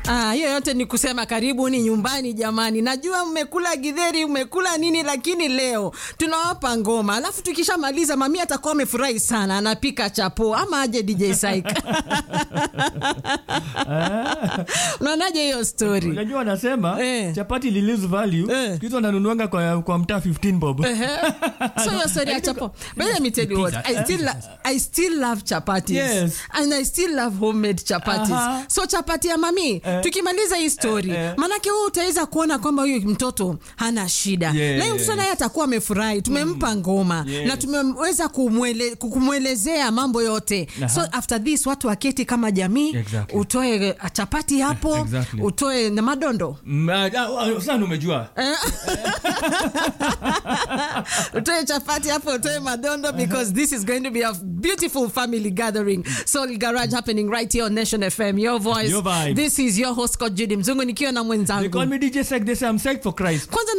Ah, hiyo yote ni kusema karibuni nyumbani jamani. Najua mmekula githeri, mmekula nini, lakini leo tunawapa ngoma, alafu tukishamaliza mami atakuwa amefurahi sana, anapika chapo ama aje DJ Saik. Unaonaje hiyo story? Unajua wanasema Eh. chapati li lose value Eh. kitu wananunuanga kwa, kwa mtaa 15 bob. Ehe. so your story ya chapo but let me tell you what I still, lo- I still love chapatis Yes. and I still love homemade chapatis Aha. so chapati ya mami Eh. tukimaliza hii story Eh, eh. manake wewe utaweza kuona kwamba huyu mtoto hana shida Yes. na huyu mtoto naye atakuwa amefurahi tumempa ngoma Yes. na tumeweza kumwele, kumwelezea mambo yote Aha. so after this watu waketi kama jamii Exactly. utoe uh, chapati hapo Exactly. utoe na madondo Mm, ah, ah, Sana umejua. utoe chapati hapo utoe madondo because this is going to be a beautiful family gathering soul garage happening right here on nation fm your voice Your vibe. this is your host Scott Judy mzungu nikiwa na They mwenzangu call me DJ Sek. They say I'm psyched for Christ. kwanza